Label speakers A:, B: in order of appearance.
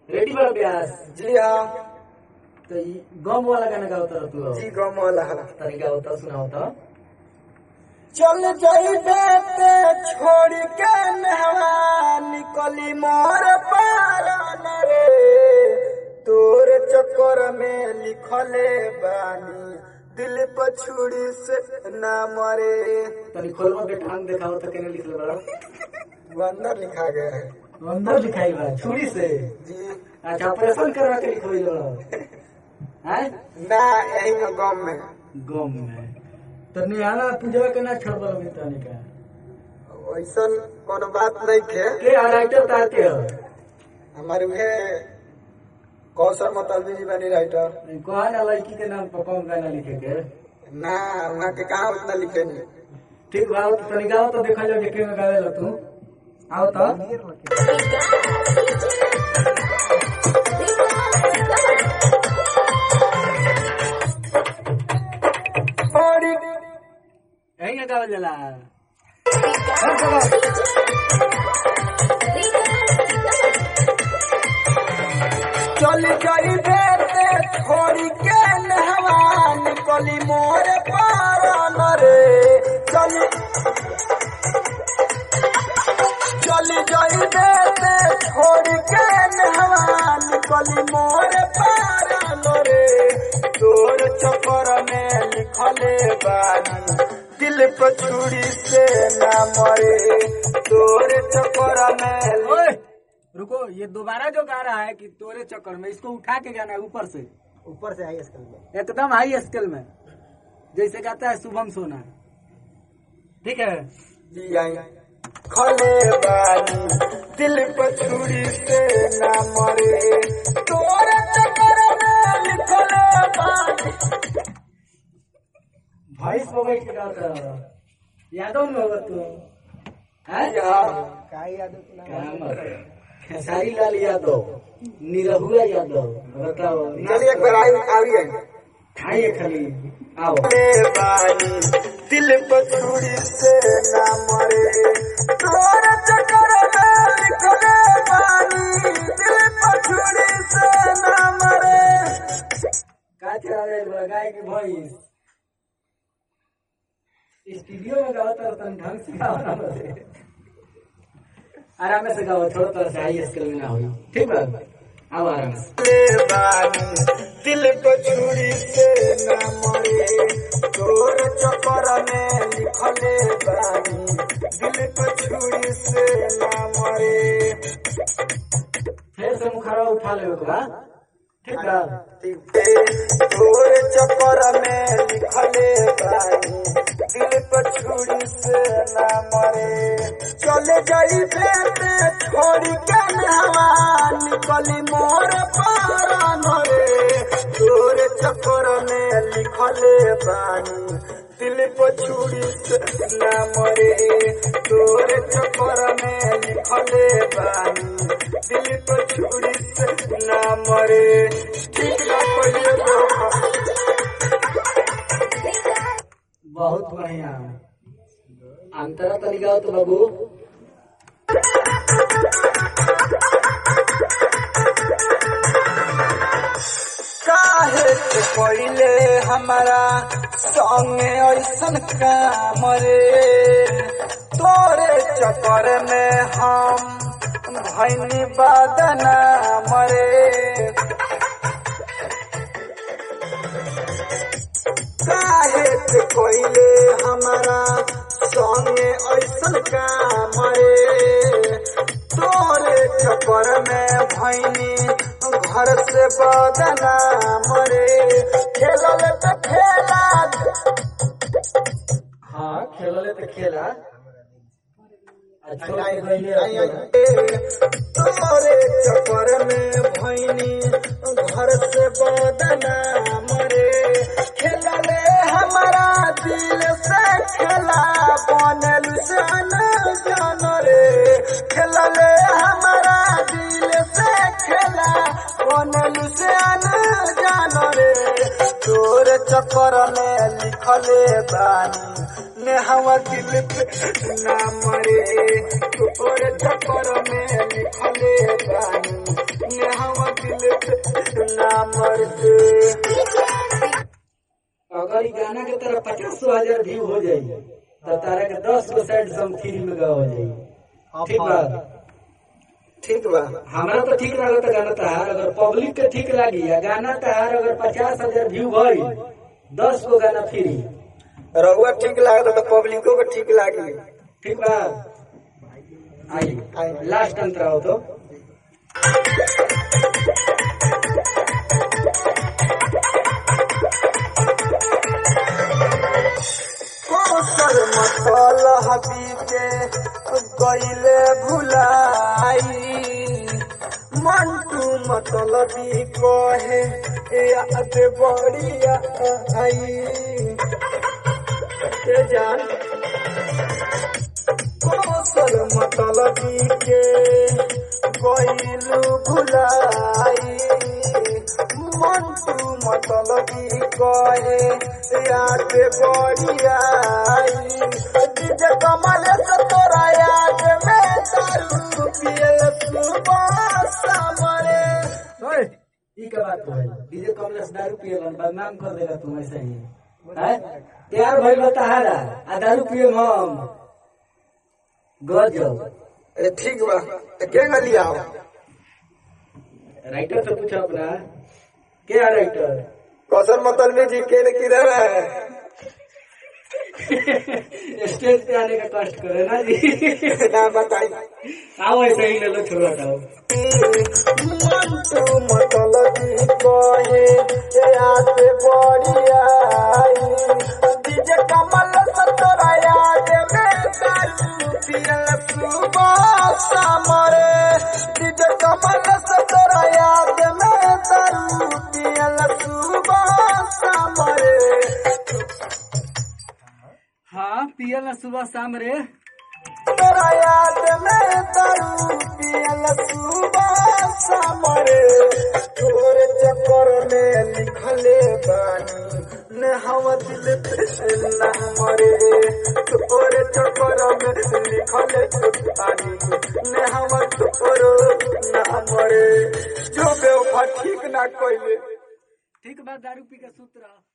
A: Ready बा ब्यास
B: जी हाँ
A: तो ई गम वाला गाना गावता रह तू
B: जी गम वाला है
A: तरीका होता सुनाओ तो
B: चल जाई बेटे छोड़ के नहवा निकली मोर पारन रे तोर चक्कर में लिखले बानी दिल पछुड़ी से ना मरे
A: तनी खोलवा के ठांग देखाओ तो केने लिखले बड़ा
B: वो अंदर लिखा गया है
A: अंदर लिखाई बा छुरी से
B: जी
A: अच्छा ऑपरेशन करवा के लिखोई बड़ा हैं
B: ना यही में गम में
A: गम में तो निहाना पूजवा के ना छोड़बा अभी तनी का
B: ऐसा कोनो बात नहीं थे
A: के राइटर तार के हो
B: हमारे उहे कौशल मतलबी जी बनी राइटर
A: कहा ना लड़की के नाम पर कौन गाना लिखे के
B: ना वहाँ के कहा उतना लिखे नहीं
A: ठीक बा तो तनी गाओ तो देखा जाओ के में गावे ला तू आओ तो
B: बड़ी
A: यही ना गावल जाला
B: चल गई बेटे छोड़ी के नहवा निकली मोर पारन रे चल चल गई बेटे छोड़ी के नहवा निकली मोर पारन रे तोर चक्कर में लिखले बानी दिल पर छुरी से ना मरे तोर चक्कर में
A: ओए रुको ये दोबारा जो गा रहा है कि तोरे चक्कर में इसको उठा के गाना है ऊपर से
B: ऊपर से आई स्कूल में
A: एकदम हाई स्केल में जैसे गाता है शुभम सोना ठीक है
B: जी आई खले बानी दिल पर छुरी से ना मरे तोरे चक्कर में लिखले बानी
A: वॉइस पर बैठ के गाता है यादव में होगा तू हैं
B: यार
A: क्या बात है? खेसारी लाल यादव निरहुआ यादव बताओ
B: चलिए एक बार आई आई आई
A: खाइए खाली आओ
B: खले बानी दिल पर छुरी से ना मरे तोरे चक्कर में लिखले बानी दिल पर छुरी से ना मरे
A: का चला रहे बड़ा गाय की वॉइस स्टूडियो में गाओ तो तन ढंग से गाओ ना बसे आराम से गाओ थोड़ा थोड़ा सा हाई स्केल में ना हो ठीक बा आओ आराम से
B: ले बानी दिल को छुरी से ना मरे तोर चक्कर में लिखले बानी दिल को छुरी से ना मरे
A: फिर से मुखरा उठा ले बा ठीक बा
B: तोर चक्कर में लिखले बानी दिल को छुरी से ना मरे चले जाई बेटे छोड़ी के नहवा निकली मोर पारन रे तोर चक्कर में लिखले बानी दिल को छुरी से ना मरे तोर चक्कर में लिखले बानी दिल को छुरी से ना मरे ठीक ना पहिले धोखा
A: बहुत बढ़िया अंतरा तनी गाओ तो बाबू
B: काहे से पहिले हमारा संगे ऐसन काम रे तोरे चक्कर में हम भैनी बदना मरे काहे से पहिले हमारा संगे ऐसन काम रे तोरे चक्कर में भैनी घर से बदना मरे खेलल त खेला
A: हाँ खेलले तो खेला अच्छा गईले
B: तोरे चक्कर में भैनी घर से बदना मरे खेलले हमारा दिल से खेला बनल से न जान रे खेलले हमारा दिल से खेला बनल से न जान रे तोर चक्कर में लिखले बानी ने हवा दिल पे ना मरे तोरे चक्कर में लिखले बानी ने हवा दिल पे ना मरे
A: अगर ई गाना के तरह पचास हजार व्यू हो जाई तो तारा के दस गो साइड सम फ्री में गा हो जाई ठीक बा
B: ठीक बा
A: हमरा तो ठीक लागत गाना तहार अगर पब्लिक के ठीक लागी या गाना तहार अगर पचास हजार व्यू भई दस गो गाना फ्री
B: रहुआ ठीक लागत तो पब्लिको को ठीक लागी
A: ठीक बा आई लास्ट अंतरा हो तो
B: कोसर मतल हबी के गईले भुलाई मंटू मतलबी कहे याद बढ़िया आई के जान कोसर मतलबी के गईलू भुलाई मंटू मतलबी कहे याद बढ़िया आई डीजे कमल से तोरा याद में दारू पियल सुबह सामरे
A: ई का बात है डीजे कमलेश दारू पिए बदनाम कर देगा तुम ऐसे ही हैं प्यार भइल बा तहारा आ दारू पिए हम गजब
B: अरे ठीक बा तो के गली आओ
A: राइटर से पूछो अपना क्या राइटर
B: कौशल मतलबी जी के ने किधर है
A: स्टेज पे आने का कष्ट करे ना जी
B: ना बताई
A: आओ ऐसे ही ले लो छोड़ा था
B: मंटू मतलबी कहे याद बढ़िया आई डीजे कमल से तोरा याद में दारू पियल सुबह सामरे डीजे कमल से तोरा याद में दारू पियल सुबह सामरे
A: हाँ पियल ना सुबह शाम रे
B: तोरा याद में दारू पियल सुबह सामरे तोरे चक्कर में लिखले बानी ने हम दिल पे ना मरे तोरे चक्कर में लिखले बानी ने हम तोरो ना मरे जो बेवफा ठीक ना कोइले
A: ठीक बात दारू पी के सूत रहा